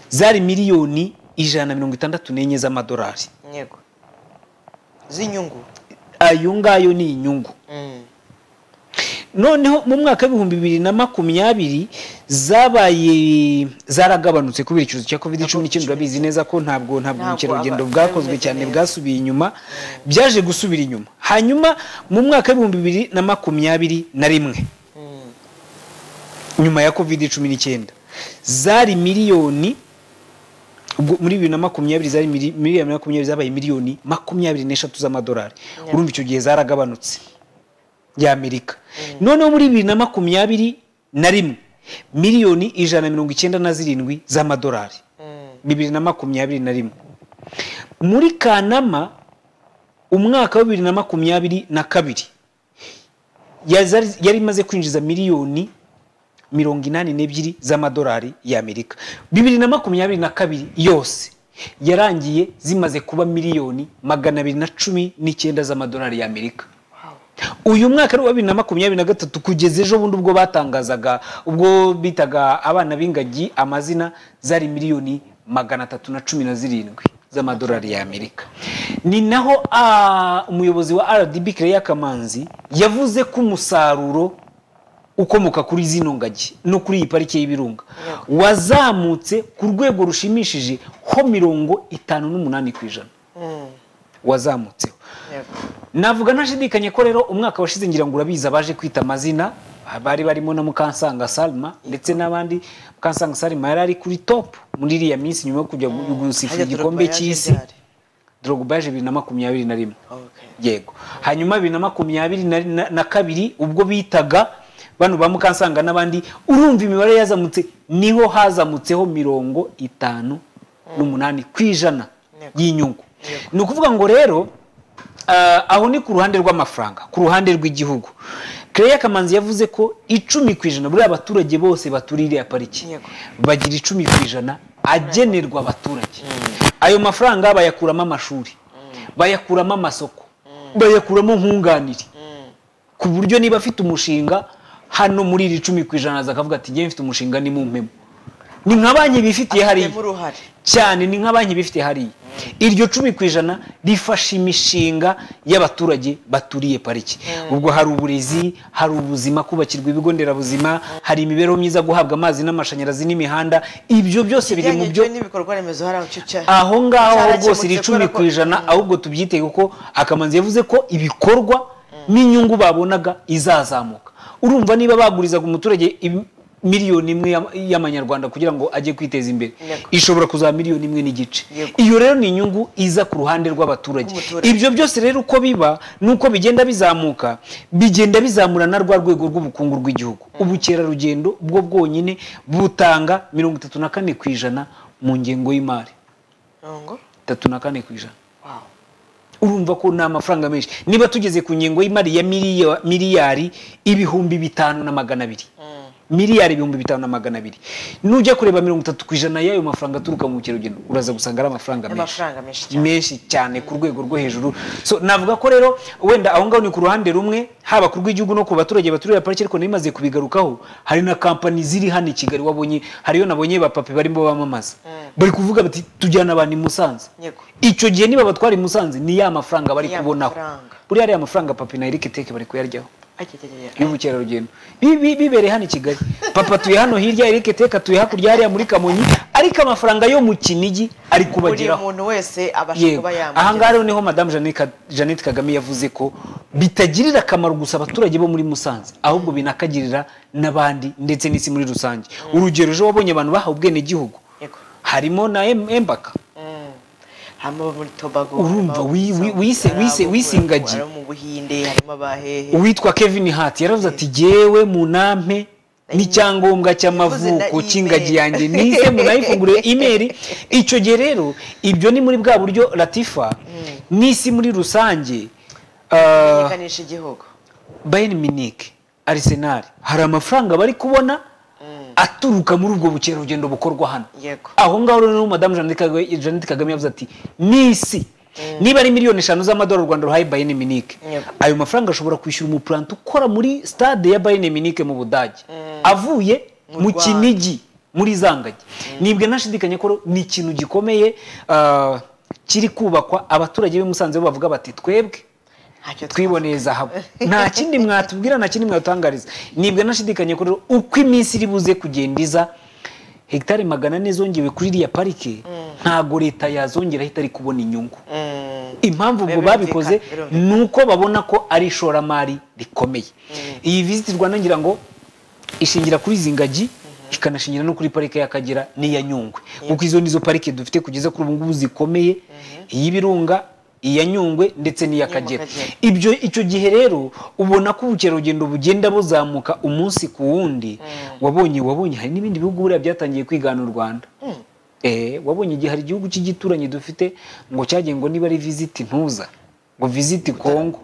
zari miliyoni ijana na mirongo itandatu n'enye z'amadolari yego z'inyungu ayo ngayo ni inyungu noneho mu mwaka w'ibihumbi bibiri na makumyabiri zabaye zaragabanutse kubera icyorezo cya covid cumi n'icyenda urabizi neza ko ntabwo ntabwo Ntabwo ubukerarugendo aba- bwakozwe cyane bwasubiye inyuma byaje gusubira inyuma hanyuma mu mwaka w'ibihumbi bibiri na makumyabiri na rimwe nyuma ya covid cumi n'icyenda zari miliyoni ubwo muri bibiri na makumyabiri zari mili- miliyoni makumyabiri zabaye miliyoni makumyabiri n'eshatu z'amadolari urumva icyo gihe zaragabanutse y'amerika noneho muri bibiri na makumyabiri na rimwe miliyoni ijana na mirongo icyenda na zirindwi z'amadolari bibiri na makumyabiri na rimwe muri kanama umwaka wa bibiri na makumyabiri na kabiri yazari- yari imaze kwinjiza miliyoni mirongo inani n'ebyiri z'amadolari y'amerika bibiri na makumyabiri na kabiri yose yarangiye zimaze kuba miliyoni magana abiri na cumi n'icyenda z'amadolari y'amerika uyu mwaka ari uwa bibiri na makumyabiri na gatatu kugeza ejo bundi ubwo batangazaga ubwo bitaga abana b'ingagi amazina zari miliyoni magana atatu na cumi na zirindwi z'amadolari y'amerika ni naho ah, umuyobozi wa rdb Claire kamanzi yavuze ko umusaruro ukomoka kuri zino ngagi no kuri iyi parike y'ibirunga wazamutse ku rwego rushimishije ho mirongo itanu n'umunani ku ijana wazamutseho navuga ntashidikanye ko rero umwaka washize ngira ngo urabizi abaje kwita amazina bari barimo na mukansanga salma ndetse n'abandi mukansanga salma yari ari kuri top muri iriya minsi nyuma yo kujya gusifa Harya igikombe Drogba yaje cy'isi ryari? drogba yaje bibiri na makumyabiri na rimwe yego hanyuma bibiri na makumyabiri na- na- na kabiri ubwo bitaga bano ba mukansanga n'abandi urumva imibare yazamutse niho hazamutseho mirongo itanu n'umunani ku ijana y'inyungu ni ukuvuga ngo rero ah, aho ni ku ruhande rw'amafaranga ku ruhande rw'igihugu Claire Kamanzi yavuze ko icumi ku ijana buriya abaturage bose baturiye iriya pariki bagira icumi ku ijana agenerwa abaturage ayo mafaranga bayakuramo amashuri bayakuramo amasoko bayakuramo nkunganire ku buryo niba afite umushinga hano muri iri icumi ku ijana aza akavuga ati njyewe mfite umushinga ni mumpemo ni nka banki bifitiye hariya Afitemo uruhare cyane ni nka banki bifite hariya iryo cumi ku ijana rifasha imishinga y'abaturage baturiye pariki ubwo hari uburezi hari ubuzima kubakirwa ibigo nderabuzima hari imibereho myiza guhabwa amazi n'amashanyarazi n'imihanda ibyo byose biri mu Bijyanye byo n'ibikorwa remezo hariya ucece aho ngaho aho rwose iri icumi ku ijana ahubwo tubyitege kuko akamanzi yavuze ko ibikorwa n'inyungu babonaga izazamuka urumva niba bagurizaga umuturage im- miliyoni imwe y'ama- y'amanyarwanda kugira ngo ajye kwiteza imbere Yego. ishobora kuzaba miliyoni imwe n'igice Yego. iyo rero ni inyungu iza ku ruhande rw'abaturage Rw'umuturage. ibyo byose rero uko biba nuko bigenda bizamuka bigenda bizamura na rwa rwego rw'ubukungu rw'igihugu ubukerarugendo bwo bwonyine butanga mirongo itatu na kane ku ijana mu ngengo y'imari Mirongo tatu na kane ku ijana urumva ko ni amafaranga menshi niba tugeze ku ngingo y'imari ya miliyo- miliyari ibihumbi bitanu na magana abiri miliyari ibihumbi bitanu na magana abiri nujya kureba mirongo itatu ku ijana y'ayo mafaranga aturuka mu bukerarugendo uraza gusanga ari amafaranga menshi y'amafaranga menshi cyane menshi cyane ku rwego rwo hejuru so navuga ko rero wenda aho ngaho ni ku ruhande rumwe haba ku rw'igihugu no ku baturage baturira pariki ariko narimaze kubigarukaho hari na kampani ziri hano i kigali wabonye hariyo nabonye bapape barimo bamamaza bari kuvuga bati tujyana abantu i musanze yego icyo gihe niba batwara i musanze ni ya mafaranga bari Ni ya kubonaho mafaranga. buriya ariya mafaranga papi na erike teke bari kuyaryaho ajyajyajya y'ubukerarugendo Bi- bi- bibereye hano i kigali papa atuye hano hirya erike teke atuye hakurya hariya muri kamonyi ariko amafaranga yo mu kinigi ari buri kubageraho muntu wese abasha yego kuba yamugeraho ahangaha rero niho madamu Jeanne Ka- jeannette kagame yavuze ko bitagirira akamaro gusa abaturage bo muri musanze ahubwo binakagirira n'abandi ndetse n'isi muri rusange urugero ejo wabonye abantu bahawe ubwenegihugu Yego. harimo na Em- embaka harimo abo muri tobago urumva wi- wi- wise- wise- wisingagi harimo mu buhinde harimo abahehe uwitwa kevin hart yaravuze ati jyewe munampe n'icyangombwa cy'amavuko Yavuze na cy'ingagi email. yanjye nise munayifungurire imeri icyo gihe rero ibyo ni muri bwa buryo latifa n'isi muri rusange ah, kumenyekanisha igihugu bayern munich arsenal hari amafaranga bari kubona aturuka muri ubwo bukerarugendo bukorwa hano yego aho ngaho rero madamu Jeannette Kagame Jeannette Kagame yavuze ati n'isi niba ari miliyoni eshanu z'amadolari u Rwanda ruhaye Bayern Munich ayo mafaranga ashobora kwishyura umupurante ukora muri stade ya Bayern Munich mu Budage avuye Mu mu Rwanda. Kinigi muri Zangagi nibwe nashidikanya ko ni ikintu gikomeye ah, kiri kubakwa abaturage b'i Musanze bo bavuga bati twebwe twiboneye zahabu nta kindi mwatubwira nta kindi mwatangariza nibwe nashidikanya ko rero uko iminsi iri buze kugenda iza hegitari magana ane zongewe kuri iriya parike ntago leta yazongera ahita ari kubona inyungu impamvu ubwo babikoze ni uko babona ko ari ishoramari rikomeye iyi viziti rwanda ngira ngo ishingira kuri izi ngagi ikanashingira no kuri parike y'akagera n'iya nyungwe kuko izo nizo parike dufite kugeza kuri ubu ngubu zikomeye iy'ibirunga iya nyungwe ndetse n'iy'akagera ibyo icyo gihe rero ubona ko ubukerarugendo bugenda buzamuka umunsi ku wundi wabonye wabonye hari n'ibindi bihugu buriya byatangiye kwigana u rwanda Eh, wabonye igihe hari igihugu cy'igituranyi dufite ngo cyagiye ngo niba ari visiti ntuza ngo visiti kongo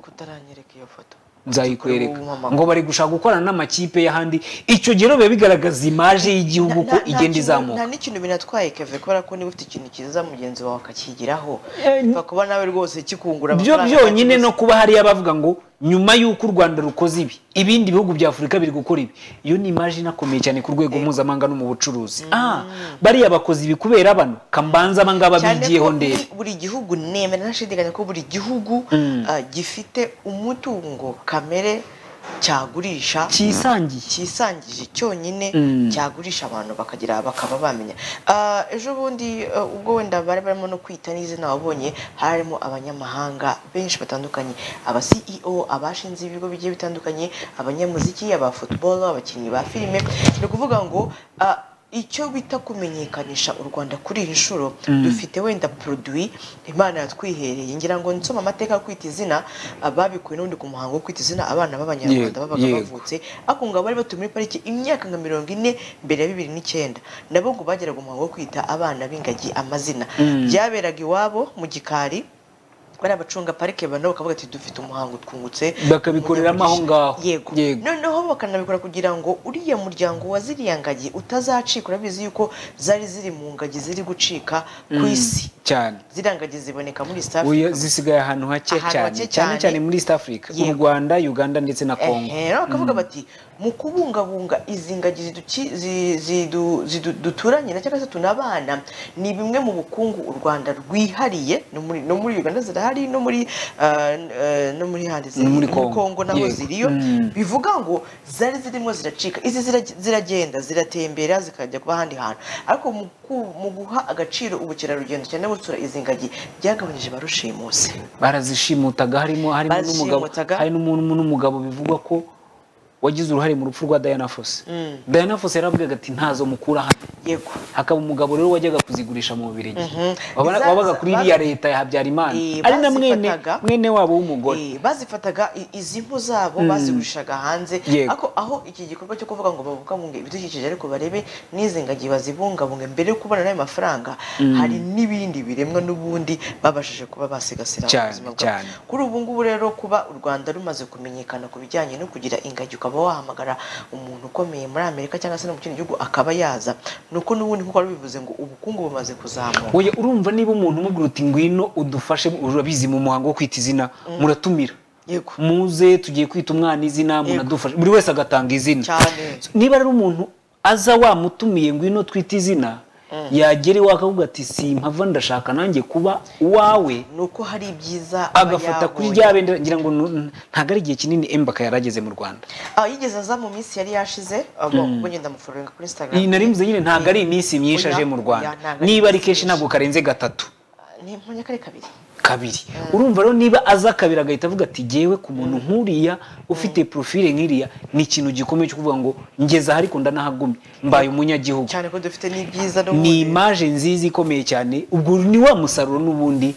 nzayikwereka ngo bari gushaka gukorana n'amakipe y'ahandi icyo gihe rero biba bigaragaza imaje y'igihugu ko Nta- nta igenda kintu- izamuka nta n'ikintu binatwaye keve kubera ko niba ufite ikintu cyiza mugenzi wawe akakigiraho Eh, bipfa kuba nawe rwose kikungura byo amafaranga byonyine akakiguza. no kuba hariya abavuga ngo nyuma y'uko u rwanda rukoze ibi ibindi bihugu bya afurika biri gukora ibi iyo ni imaje inakomeye cyane ku rwego mpuzamahanga no mu bucuruzi ah bariya bakoze ibi kubera bano kambanza aba ngaba cyane bigiyeho ko ndebe buri- buri gihugu nemera ntashidikanya ko buri gihugu Mm. ah, gifite umutungo kamere cyagurisha Cyisangiye. cyisangije cyonyine Mm. cyagurisha abantu bakagira bakaba bamenya Ah, ejo bundi ah, ubwo wenda bari barimo no kwita n'izina wabonye harimo abanyamahanga benshi batandukanye aba CEO abashinze ibigo bigiye bitandukanye abanyamuziki aba football abakinnyi ba filime ni ukuvuga ngo ah, icyo bita kumenyekanisha u Rwanda kuri iyi nshuro Mm. dufite dufite wenda produit imana yatwihereye ngira ngo nsoma amateka yo kwita izina ah, babikuye n'ubundi ku muhango wo kwita izina abana b'abanyarwanda Yego, babaga yego. bavutse ariko ngo bari batuye muri pariki imyaka nka mirongo ine mbere ya bibiri n'icyenda nabo ngo bageraga umuhango wo kwita abana b'ingagi amazina Mm. byaberaga iwabo mu gikari bari abacunga parike banabo bakavuga ati dufite umuhango twungutse bakabikoreramo aho ngaho yego noneho bakanabikora kugira ngo uriya muryango wa ziriya ngagi utazacika urabizi yuko zari ziri mu ngagi ziri gucika ku Mm, isi cyane ziriya ngagi ziboneka muri East Africa Oya, zisigaye ahantu hake Ahantu cyane hake cyane cyane. cyane muri east africa u Yego. rwanda uganda ndetse na kongo ehe rero bakavuga bati mu kubungabunga izi ngagi ziduki- zi- zidu- zidu- duturanye na cyangwa se tunabana ni bimwe mu bukungu u rwanda rwihariye no muri- no muri uganda zirahari no muri ah, n- eh, no muri handi ziri No muri muri Congo. kongo naho Yego. ziriyo Mm. bivuga ngo zari zirimo ziracika izi zira- ziragenda ziratembera zikajya kuba ahandi hantu ariko mu ku- mu guha agaciro ubukerarugendo cyane no gusura izi ngagi byagabanyije ba rushimusi barazishimutaga harimo harimo n'umugabo Bazishimutaga. hari n'umuntu n'umugabo bivugwa ko wagize uruhare mu rupfu rwa Diana Fossey Diana Fossey yaravugaga ati ntazo mukura hano yego hakaba umugabo rero wajyaga kuzigurisha mu Bubiligi Mhm. Wabona- Za- wabaga kuri za- iriya leta ya Habyarimana Eh, ari na mwene bazifataga. mwene wabo w'umugore Eh, bazifataga i- izi mpu zabo Mm. bazigurishaga hanze Yego. ariko aho iki gikorwa cyo kuvuga ngo babungabunge ibidukikije ariko barebe n'izi ngagi bazibungabunge mbere yo kubona n'ayo mafaranga Mm. hari n'ibindi biremwa n'ubundi babashije kuba basigasira Cyane, ubuzima cyane. kuri ubu ngubu rero kuba u rwanda rumaze kumenyekana ku bijyanye no kugira ingagi ukaba wahamagara umuntu ukomeye muri amerika cyangwa se no mu kindi gihugu akaba yaza ni uko n'ubundi nkuko wari bivuze ngo ubukungu bumaze kuzamuka Oya urumva niba umuntu umubwira uti ngwino udufashe urabizi mu muhango wo kwita izina muratumira yego muze tugiye kwita umwana izina munadufashe buri wese agatanga izina cyane niba ari umuntu aza wamutumiye ngwino twite izina yagera iwawe akavuga ati simpava ndashaka nanjye kuba uwawe ni uko hari ibyiza aba agafata kuri yabonye. rya bendera ngira ngo nu- ntabwo ari igihe kinini embaka yari ageze mu rwanda Ah, yigeze aza mu minsi yari yashize abo Mm. ubwo ngenda muforinga kuri Instagram iyi nari mvuze nyine ntabwo ari iminsi myinshi Oya, aje mu rwanda oya, ntabwo ari niba ari iminsi kenshi myinshi. ntabwo karenze gatatu ni impanya kari kabiri kabiri urumva rero niba aza kabiri agahita avuga ati jyewe ku muntu nk'uriya ufite profile nk'iriya ni ikintu gikomeye cyo kuvuga ngo ngeze aha ariko ndanahagumye mbaye umunyagihugu cyane ko dufite n'ibyiza ni imaje nziza ikomeye cyane ubwo ni wa musaruro n'ubundi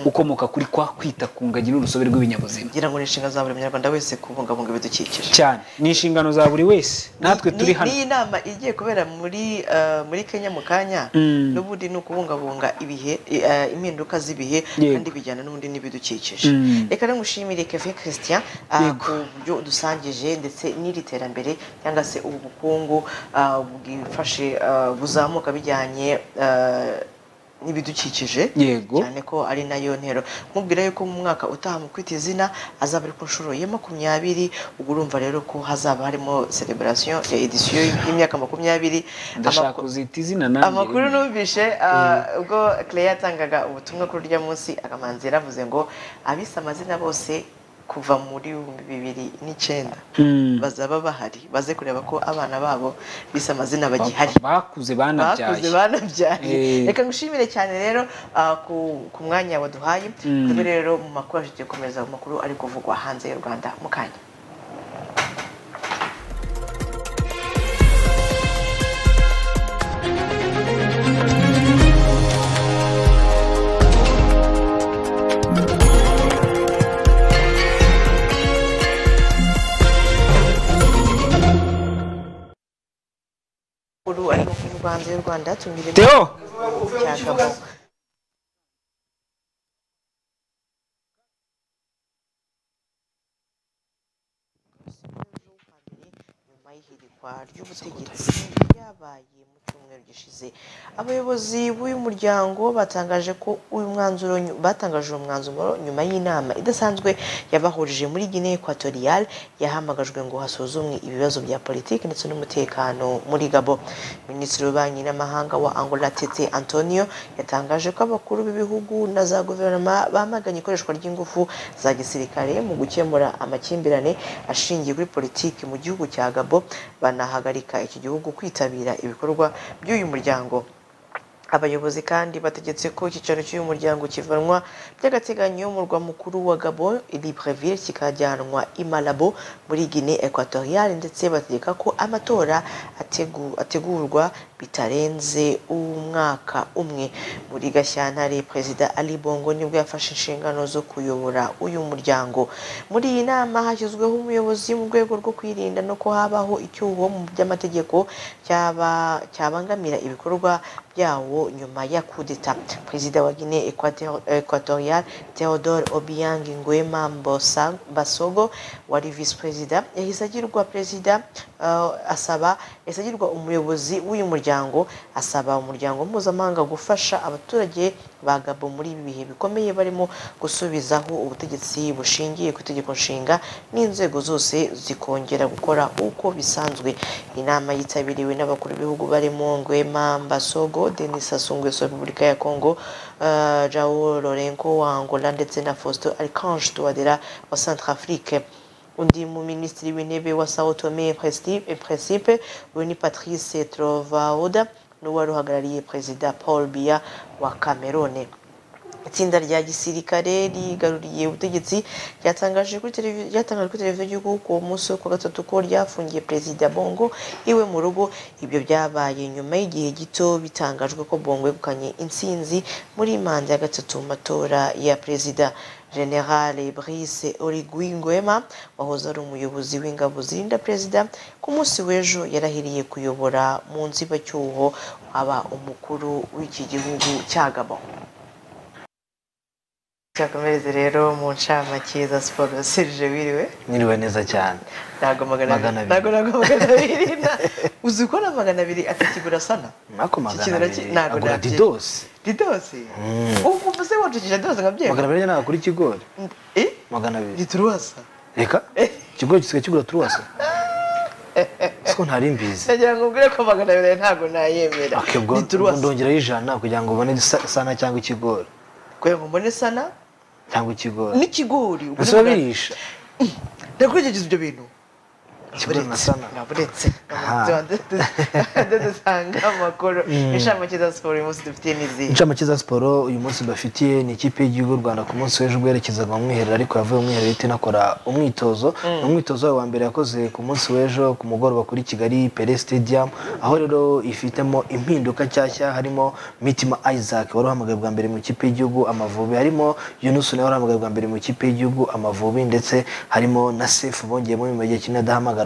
ukomoka kuri kwa kwita ku ngagi n'urusobe rw'ibinyabuzima ngira ngo ni inshingano za buri munyarwanda wese kubungabunga ibidukikije cyane ni inshingano za buri wese natwe Ni- turi hano n'iyi nama igiye kubera muri eh, muri kenya mu kanya Mm. n'ubundi ni ukubungabunga ibihe eh, impinduka z'ibihe Yego. kandi bijyana n'ubundi n'ibidukikije Mm. reka rero ngushimire keve christian ah, Yego. ku buryo udusangije ndetse n'iri terambere cyangwa se ubu bukungu ah, bwifashe ah, buzamuka bijyanye eh, n'ibidukikije Yego. cyane ko ari nayo ntero mubwira yuko mu mwaka utaha mu kwita izina azaba ari ku nshuro ya makumyabiri ubwo urumva rero ko hazaba harimo celebration ya edisiyo y'imyaka makumyabiri ndashaka Amakuru- kuzita izina nanjye amakuru rero. numvise ah, ubwo claire yatangaga ubutumwa kuri urya munsi akamanzi yaravuze ngo abise amazina bose kuva muri ibihumbi bibiri n'icyenda Mm. bazaba bahari baze kureba ko abana babo bise amazina bagihari bakuze banabyaye bakuze banabyaye Eh. reka ngushimire cyane rero ah, ku- ku mwanya waduhaye Mm. twebwe rero mu makuru yacu tugiye gukomeza amakuru ari kuvugwa hanze y'u rwanda mu kanya amakuru arimo kuvugwa hanze y'u rwanda tumiremo Theo! cyagabo nyuma y'ihirikwa ry'ubutegetsi ryabaye mu cyumweru gishize abayobozi b'uyu muryango batangaje ko uyu mwanzuro nyu- batangaje uwo mwanzuro nyuma y'inama idasanzwe yabahurije muri Guinea Equatorial yahamagajwe ngo hasuzumwe ibibazo bya politiki ndetse n'umutekano muri Gabo Minisitiri w'Ububanyi n'Amahanga wa Angola Tete Antonio yatangaje ko abakuru b'ibihugu na za guverinoma bamaganye ikoreshwa ry'ingufu za gisirikare mu gukemura amakimbirane ashingiye kuri politiki mu gihugu cya Gabo banahagarika iki gihugu kwitabira ibikorwa by'uyu muryango abayobozi kandi bategetse ko icyicaro cy'uyu muryango kivanwa by'agateganyo mu murwa mukuru wa gabon libreville kikajyanwa i malabo muri guinee equatorial ndetse bategeka ko amatora ategu- ategurwa bitarenze umwaka umwe muri gashyantare perezida ali bongo nibwo yafashe inshingano zo kuyobora uyu muryango muri iyi nama hashyizweho umuyobozi mu rwego rwo kwirinda no ko habaho icyuho mu by'amategeko cyaba- cyabangamira ibikorwa byawo nyuma ya kudeta perezida wa guinee Equator- equatorial theodore obiang nguema Mbosa- basogo wari visi perezida yahise agirwa perezida eh, asaba yahise agirwa umuyobozi w'uyu muryango asaba umuryango mpuzamahanga gufasha abaturage ba gabo muri ibi bihe bikomeye barimo gusubizaho ubutegetsi bushingiye ku itegeko nshinga n'inzego zose zikongera gukora uko bisanzwe inama yitabiriwe n'abakuru b'ibihugu barimo Nguema Mbasogo Denis Sassou Nguesso wa Repubulika ya Congo uh, João Lourenço wa Angola ndetse na Faustin Archange Touadera wa Centrafrique undi mu minisitiri w'intebe wa Sao Tome et Principe- et Principe uyu ni Patrice Trovaoda n'uwari uhagarariye perezida Paul Biya wa Cameroon itsinda rya gisirikare rigaruriye ubutegetsi ryatangaje kuri televi- ryatangajwe kuri televiziyo y'igihugu ku munsi wo ku wa gatatu ko ryafungiye perezida bongo iwe mu rugo ibyo byabaye nyuma y'igihe gito bitangajwe ko bongo yegukanye intsinzi muri manda ya gatatu mu matora ya perezida general brice origui nguema wahoze ari umuyobozi w'ingabo zirinda perezida ku munsi w'ejo yarahiriye kuyobora mu nzibacyuho aba umukuru w'iki gihugu cya gabo Tuyakomereze rero mu ncamake za siporo Serge wiriwe Niriwe neza cyane ntago magana Magana abiri abiri. ntago ntago magana abiri na- uzi ko na magana abiri atakigura sana nako magana abiri agura nabye didosi didosi Mm. ubu se wacukije didosi nkabyemba magana abiri njye ntabwo kuri ikigori magana abiri gituruwasa reka ikigori gisigaye kigura turuwasa siko ntari mbizi nagira ngo ubwire ko magana abiri ntago nayemera Ok, ubwo ubwo ndongeraho ijana kugira ngo ubone sa- sana cyangwa ikigori kugira ngo mbone sana cyangwa ikigori n'ikigori ubwo ni bisoba magana- birisha ndakurikiza ibyo bintu buretse dusanga amakuru Mm. inshamake za siporo uyu munsi dufitiye n'izihe incamake za siporo uyu munsi bafitiye ni ikipe y'igihugu y'u rwanda ku munsi w'ejo ubwo yerekezaga mu mwiherero ariko yavuye mu mwiherero ihita inakora umwitozo Mm. ni umwitozo wayo wa mbere yakoze ku munsi w'ejo ku mugoroba kuri kigali pere stadium aho rero ifitemo impinduka nshyashya harimo mitima isaac wari uhamagaye bwa mbere mu ikipe y'igihugu amavubi harimo yunus nawe wari uhamagaye bwa mbere mu ikipe y'igihugu amavubi ndetse harimo na sefu bongeyemo nyuma y'igihe kinini adahamagarwa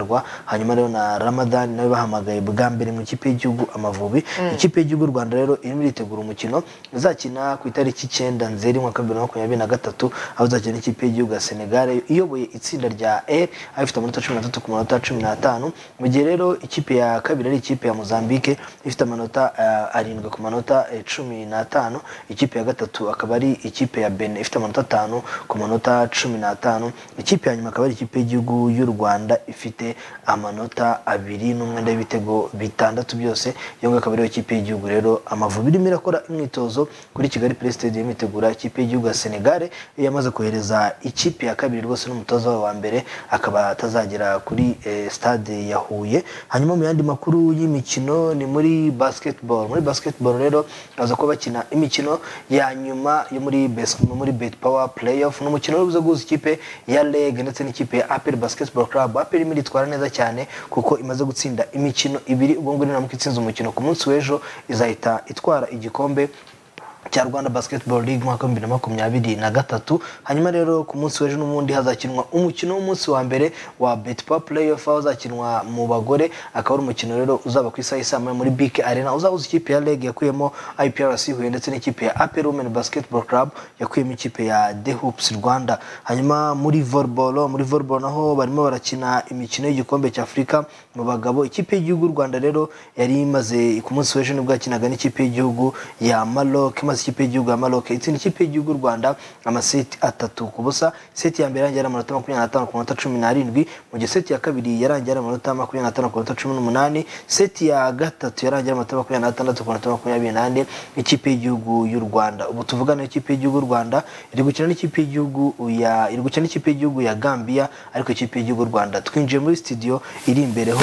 hanyuma rero na ramadan nawe bahamagaye bwa mbere mu ikipe y'igihugu amavubi Mm. ikipe ikipe y'igihugu y'u rwanda rero irimo iritegura umukino izakina ku itariki icyenda nzeri umwaka w'ibihumbi bibiri na makumyabiri na gatatu aho izakina n'ikipe y'igihugu ya senegal iyoboye itsinda rya r aho ifite amanota cumi n'atatu ku manota cumi n'atanu mu gihe rero ikipe ya kabiri ari ikipe ya mozambique ifite amanota eh, arindwi ku manota eh, cumi n'atanu ikipe ya gatatu akaba ari ikipe ya benin ifite amanota atanu ku manota cumi n'atanu ikipe ya nyuma akaba ari ikipe y'igihugu y'u rwanda ifite amanota abiri n'umwenda w'ibitego bitandatu byose iyo ngakaba ariyo kipe y'igihugu rero amavubi irimo irakora imyitozo kuri kigali play stadium itegura ikipe y'igihugu ya senegal yamaze kohereza ikipe ya kabiri rwose n'umutoza wayo wa mbere akaba atazagera kuri eh, stade ya huye hanyuma mu yandi makuru y'imikino ni muri basketball muri basketball rero baza kuba bakina imikino ya nyuma yo muri best muri bet power playoff ni umukino w'urubuza guhuza ikipe ya leg ndetse n'ikipe ya apel basketball club apel irimo iritwara neza cyane kuko imaze gutsinda imikino ibiri ubwo ngubwo niramuka itsinze umukino ku munsi w'ejo izahita itwara igikombe cya rwanda basketball league umwaka w'ibihumbi bibiri na makumyabiri na gatatu hanyuma rero ku munsi w'ejo n'ubundi hazakinwa umukino w'umunsi wa mbere wa betpa playoff aho uzakinwa mu bagore akaba ari umukino rero uzaba ku isaha isaa moya muri bk arena uzahuza ikipe ya leg yakuyemo iprc huye ndetse n'ikipe ya apel women basketball club yakuyemo ikipe ya the hoops rwanda hanyuma muri volleyball muri volleyball naho barimo barakina imikino y'igikombe cya afurika mu bagabo ikipe y'igihugu y'u rwanda rero yari imaze ku munsi w'ejo nibwo yakinaga n'ikipe y'igihugu ya Maroc maze ikipe y'igihugu ya Maroc itsinda ikipe y'igihugu y'u Rwanda amaseti atatu ku busa seti ya mbere yarangiye ari amanota makumyabiri n'atanu ku manota cumi n'arindwi mu gihe seti ya kabiri yarangiye ari amanota makumyabiri n'atanu ku manota cumi n'umunani seti ya gatatu yarangiye ari amanota makumyabiri n'atandatu ku manota makumyabiri n'ane ikipe y'igihugu y'u Rwanda ubu tuvugana ikipe y'igihugu y'u Rwanda iri gukina n'ikipe y'igihugu ya iri gukina n'ikipe y'igihugu ya Gambia ariko ikipe y'igihugu y'u Rwanda twinjiye muri studio iri imbere ho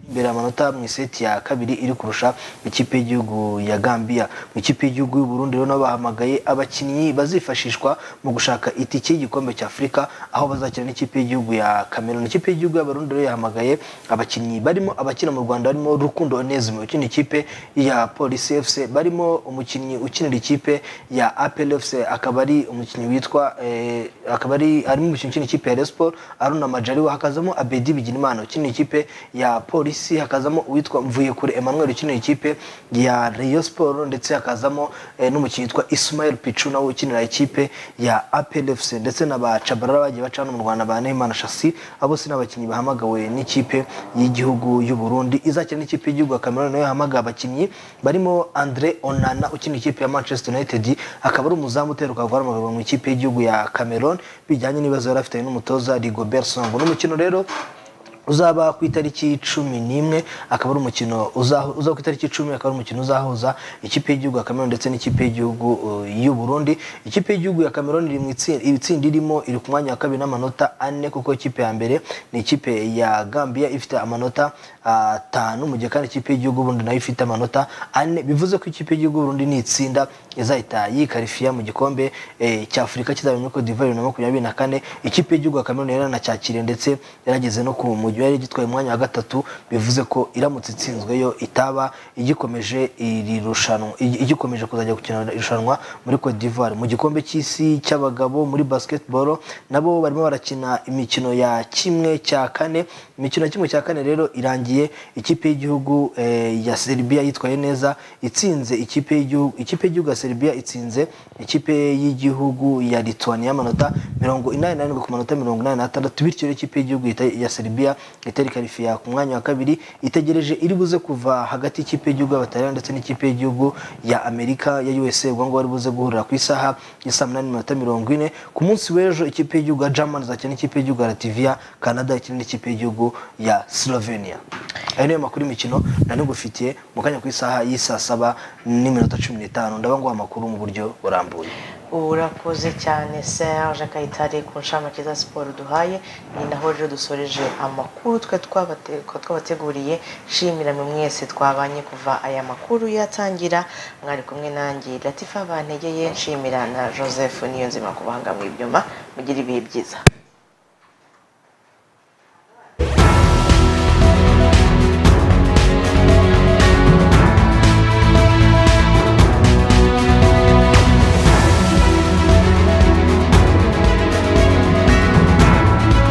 imbere amanota mu iseti ya kabiri iri kurusha ikipe y'igihugu ya gambia mu ikipe y'igihugu y'u Burundi rero nabo bahamagaye abakinnyi bazifashishwa mu gushaka itike y'igikombe cya afurika aho bazakina n'ikipe y'igihugu ya cameroon ikipe y'igihugu y'abarundi rero yahamagaye abakinnyi barimo abakina mu rwanda barimo rukundo onezimo ukina ikipe ya polisi fc barimo umukinnyi ukinira ikipe ya apel fc akaba ari umukinnyi witwa eh, akaba ari harimo umukinnyi ukina ikipe ya resiporo aruna majariwa hakazamo abedi biginimana ukinira ikipe ya polisi hakazamo uwitwa mvuyekure emmanuel ukinira ikipe ya rayon sport ndetse hakazamo eh, n'umukinnyi witwa ismael pichu nawe ukinira ikipe ya apel fc ndetse na ba cabarara bagiye baca hano mu rwanda ba neymana shasi abo bose ni abakinnyi bahamagawe n'ikipe y'igihugu y'u burundi izakina n'ikipe y'igihugu ya cameroon nayo yahamagaye abakinnyi barimo andre onana ukinira ikipe ya manchester united akaba ari umuzamu uteruka vuba amagambo mu ikipe y'igihugu ya cameroon bijyanye n'ibibazo yari afitanye n'umutoza rigobert songo n'umukino rero uzaba ku itariki cumi n'imwe akaba ari umukino uzahu- uzaba ku itariki icumi akaba ari umukino uzahuza ikipe y'igihugu ya cameroon ndetse n'ikipe y'igihugu uh, y'u burundi ikipe y'igihugu ya cameroon iri mu itsi- itsinda irimo iri ku mwanya wa kabiri n'amanota ane kuko ikipe ya mbere ni ikipe ya gambia ifite amanota atanu mu gihe kandi ikipe y'igihugu y'uburundi nayo ifite amanota ane bivuze ko ikipe y'igihugu y'uburundi ni itsinda izahita yikarifiya mu gikombe eh, cya afurika kizaba muri cote d'ivoire bibiri na makumyabiri na kane ikipe y'igihugu ya cameroon yari yanacyakiriye ndetse yarageze no ku mujyi yari gitwaye umwanya wa gatatu bivuze ko iramutse itsinzweyo itaba igikomeje iri rushanwa igi- igikomeje kuzajya gukina irushanwa muri cote d'ivoire mu gikombe cy'isi cy'abagabo muri basketball nabo barimo barakina imikino ya kimwe cya kane imikino ya kimwe cya kane rero irangiye ikipe y'igihugu eh, ya serbia yitwaye neza itsinze ikipe y'igihugu ikipe y'igihugu ya serbia itsinze ikipe y'igihugu ya lithuania amanota mirongo inani n'arindwi ku manota mirongo inani n'atandatu bityo rero ikipe y'igihugu yita- ya serbia itari karifiya ku mwanya wa kabiri itegereje iri buze kuva hagati y'ikipe y'igihugu y'abataliyani ndetse n'ikipe y'igihugu ya amerika ya usa ubwo ngubwo bari buze guhurira ku isaha ya saa munani n'iminota mirongo ine ku munsi w'ejo ikipe y'igihugu ya germany izakina n'ikipe y'igihugu ya lativia canada ikina n'ikipe y'igihugu ya slovenia ayo niyo makuru y'imikino nari ngufitiye mu kanya ku isaha y'isaa saba n'iminota cumi n'itanu ndabanguha amakuru mu buryo burambuye urakoze cyane serge kayitare ku nshamake za siporo duhaye ni naho rero dusoreje amakuru twe twabate- twabateguriye shimira mwe mwese twabanye kuva aya makuru yatangira mwari kumwe nanjye latifa bantegeye nshimira na joseph niyonzima kubanga mu ibyuma mugire ibihe byiza